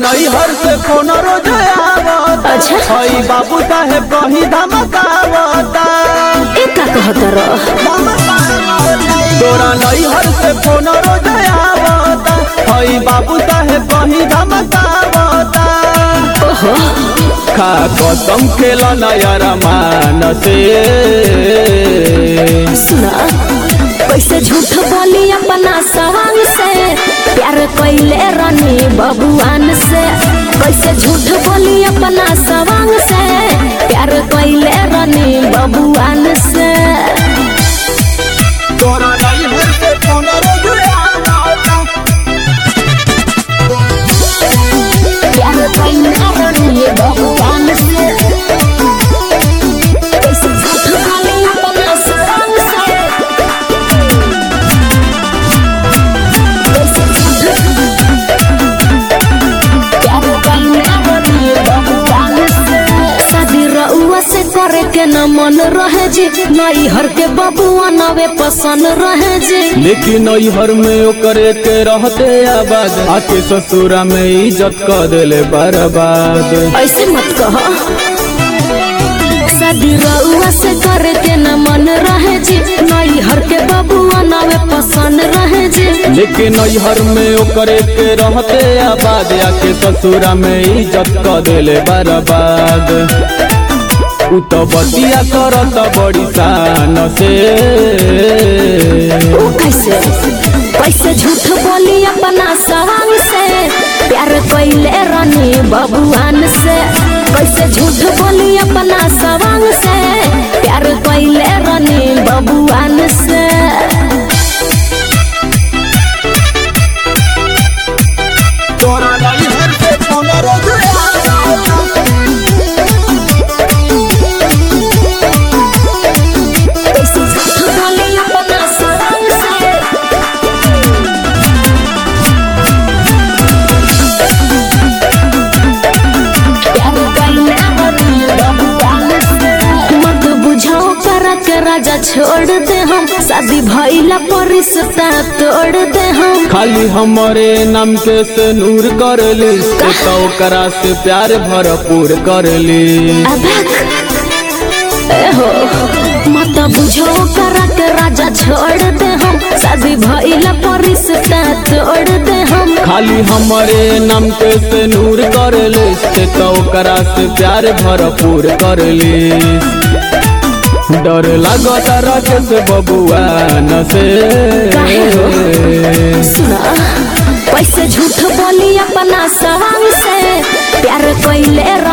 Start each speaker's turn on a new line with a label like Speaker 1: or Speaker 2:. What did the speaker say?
Speaker 1: नैहर से फोन रोज आवता
Speaker 2: अच्छा।
Speaker 1: हई बाबू साहेब कहीं धमकावता
Speaker 2: ए का कहत रह
Speaker 1: तोरा नैहर से फोन रोज आवता हई बाबू साहेब कहीं धमकावता
Speaker 2: ओहो
Speaker 1: खा कसम खेला नया रमान से
Speaker 2: सुना कैसे झूठ बोली अपना सवांग से प्यार कैले रनी बबुआन से कैसे झूठ बोली अपना सवांग से प्यार कैले रनी बबुआन से
Speaker 1: तोरा नैहर से फोन रोज आवता
Speaker 2: प्यार कैले रनी बबुआन से कैसे झूठ बोली अपना सवांग से कैसे झूठ प्यार कैले रनी बबुआन से शादी रउआ से करे के न मन रहे जी नई हर के बबुआ नवे पसंद रहे जी
Speaker 1: लेकिन नैहर में ओकरे के रहते आबाद आके ससुरा में इज्जत क देले बर्बाद
Speaker 2: ऐसे मत कह शादी रउआ से करे के न मन रहे जी नई हर के बबुआ नवे पसंद रहे जी
Speaker 1: लेकिन नैहर में ओकरे के रहते आबाद आके ससुरा में इज्जत क देले बर्बाद उ तो बतिया करत बड़ी शान से
Speaker 2: ओ कैसे कैसे झूठ बोली अपना सवांग से प्यार कैले रनी बबुआन से कैसे झूठ बोली अपना सवांग से प्यार कैले रनी बबुआन से
Speaker 1: तोरा नैहर से फोन रोज
Speaker 2: कैसे झूठ बोली अपना सवांग से प्यार कैले रनी बबुआन से मत बुझाओ करा के राजा छोड़ दे हम शादी भइला पर रिश्ता तोड़ दे हम
Speaker 1: खाली हमारे नाम के से नूर कर ली से तो ओकरा से प्यार भरपूर कर ली
Speaker 2: अबक एहो मत बुझो करा के राजा छोड़ दे हम शादी भइला पर रिश्ता तोड़ दे हम
Speaker 1: खाली हमारे नाम के से नूर कर ली से तो ओकरा से प्यार भरपूर कर ली डर लागत रखे से बबुआ न से
Speaker 2: काहे हो? सुना कैसे झूठ बोली अपना सवांग से प्यार कैले